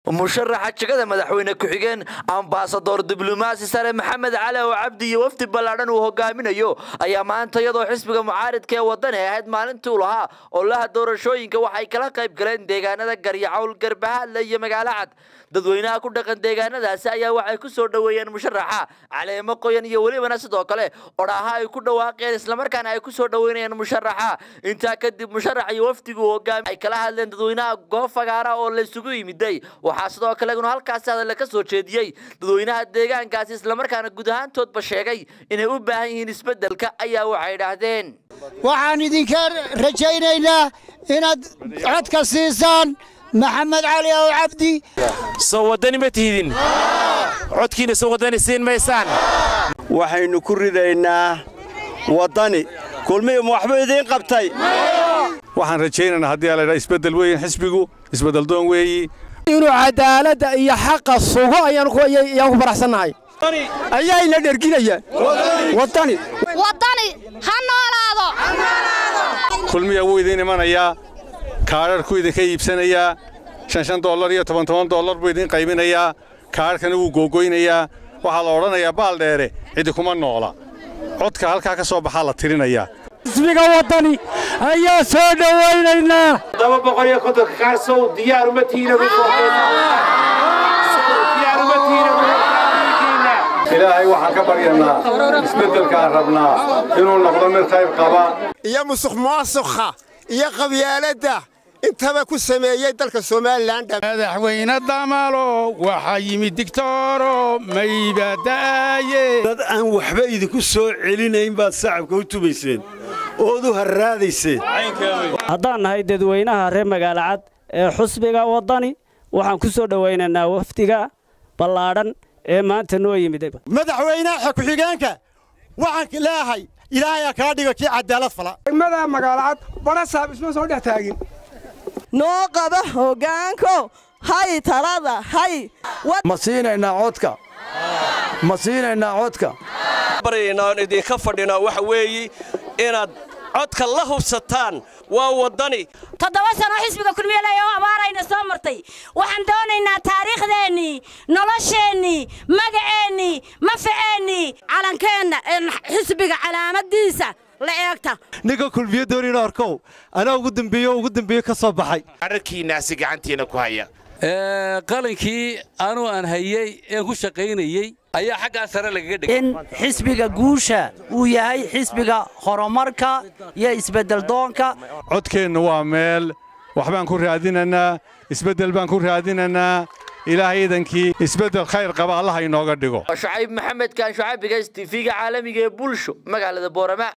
musharaxa jegada madaxweyne ku-xigeen ambasador diblomaasi sare maxamed cali oo cabdi iyo wafdi ballaadhan uu hogaaminayo ayaa maanta iyadoo xisbiga mucaaridka ee wadani ahayd maalintii u lahaa olaha doorashooyinka waxay kala qayb galeen deegaanada garyacowl garbahaadle iyo magaalo cad dadweynaha ku dhaqan deegaanadaasi ayaa waxay ku soo dhoweeyeen musharaxa caleemo qoyan iyo welibana sidoo kale odhaaha ay ku dhawaaqeen islamarkaana ay ku soo dhoweynayeen musharaxa intaa kadib musharax iyo wafdigu hogaami ay kala hadleen dadweynaha goob fagaara oo la isugu yimiday waxaa sidoo kale iguna halkaasi hadalla ka soo jeediyey dadweynaha deegaankaasi islamarkaana guud ahaantoodba sheegay inay u baahan yihiin isbeddelka ayaa waxay idhaahdeen waxaan idinka rajaynaynaa inaad codka siisaan maxamed cali ow cabdi soo waddani ma tihidin codkiina soo waddani siin maysaan waxaynu ku ridaynaa waddani kulmihim waxbuu idiin qabtay waxaan rajaynaynaa haddii aladhaa isbeddel weyn xisbigu isbeddel doon weeyi inuu cadaaladda iyo xaqa sugo ayaan ku faraxsannahay ayaayna dherginayaan waddani waddani ha noolaado kulmiya wuu idiin imanayaa kaadharhku idinka iibsanayaa shan shan dollar iyo toban toban dollar buu idiin qaybinayaa kaadharhkana wuu googoynayaa waxaa la odhanayaa baaldheere cidi kuma noola codka halkaa ka soo baxaa la tirinayaa xisbiga waddani ayaa soo dhowaynaynaa todoba boqol iyo kontonka kaarsow diyaar uma tiina ilaahay waxaan ka baryanaa isbeddelkaan rabnaa inuu noqdo mid qayb qaba iyo musuq maasuqa iyo qabyaaladda intaba ku sameeyey dalka somalilan madaxweyne damalo waxaa yimid digtooro maybada'aye dad aan waxba idinku soo celinayn baad sacabka u tubayseen ood u harraadayseen haddaan nahay dadweynaha reer magaalo cad ee xusbiga waddani waxaan ku soo dhowaynaynaa wafdiga ballaadhan ee maanta noo yimid madaxweynaha ku-xigeenka waxaan leeahay ilaahayaa kaa dhigo kii cadaalad fala degmada magaalo cad barasaab isma soo dhex taagin noo qaba hoggaanko hay talada hay ma siinaynaa codka ma siinaynaa codka baryaynaa oon idinka fadhinaa waxa weeye inaad codka la hubsataan waa waddani toddoba sano xisbiga kulmiyaley oo abaarayna soo martay waxaan doonaynaa taariikhdeennii nolosheennii magaceennii mafaceennii calankeenna xisbiga calaamadiisa la eegta ninka kulmiyo doonina arkow anaa ugu dambeeyo ugu dambeeyo ka soo baxay ararkiinaasi gacantiina ku haya qalankii anuu aan hayey een ku shaqaynayey ayaa xaggaa sare lagaga dhigay in xisbiga guusha uu yahay xisbiga horumarka iyo isbeddeldoonka codkeenna waa meel waxbaan ku raadinannaa isbeddel baan ku raadinannaa ilaahay idankii isbeddel khayr qaba allaha inooga dhigo shucayb maxamed kaan shucayb bigays tv-ga caalamiga ee bulsho magaalada boorama